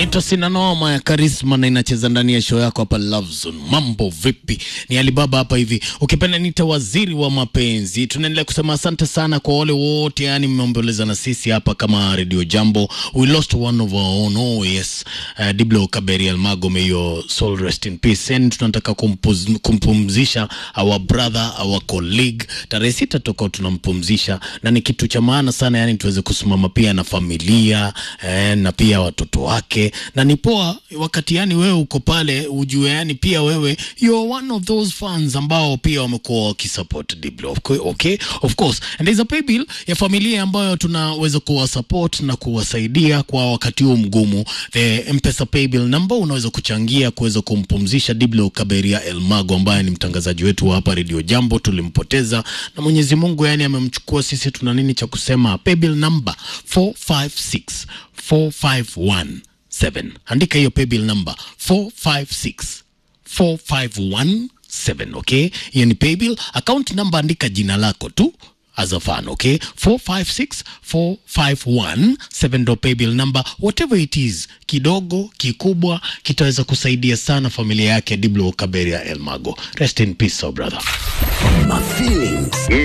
inaitwa Sina Noma ya Karisma na inacheza ndani ya show yako hapa Love Zone. Mambo vipi? Ni Alibaba hapa hivi, ukipenda nita waziri wa mapenzi. Tunaendelea kusema asante sana kwa wale wote, yani mmeomboleza na sisi hapa kama Radio Jambo. We lost one of our own. Oh yes, uh, Diblo Kaberi Almago, may your soul rest in peace. And tunataka kumpuz, kumpumzisha our brother, our colleague. Tarehe sita tutakuwa tunampumzisha, na ni kitu cha maana sana, yani tuweze kusimama pia na familia eh, na pia watoto wake, na ni poa wakati yani wewe uko pale ujue, yani pia wewe you are one of those fans ambao pia wamekuwa wakisupport Diblo. Of course, okay, of course and there's a pay bill ya familia ambayo tunaweza kuwa support na kuwasaidia kwa wakati huu mgumu. The M-Pesa pay bill number unaweza kuchangia kuweza kumpumzisha Diblo Kaberia Elmago ambaye ni mtangazaji wetu wa hapa Radio Jambo. Tulimpoteza na Mwenyezi Mungu yani amemchukua, sisi tuna nini cha kusema? Pay bill number 456 4517. Andika hiyo paybill number 456 4517, okay? Hiyo ni paybill. Account number andika jina lako tu as a fan, okay? 456 4517 ndo paybill number, whatever it is, kidogo kikubwa, kitaweza kusaidia sana familia yake Diblo Kaberia Elmago. Rest in peace, oh brother. My feelings.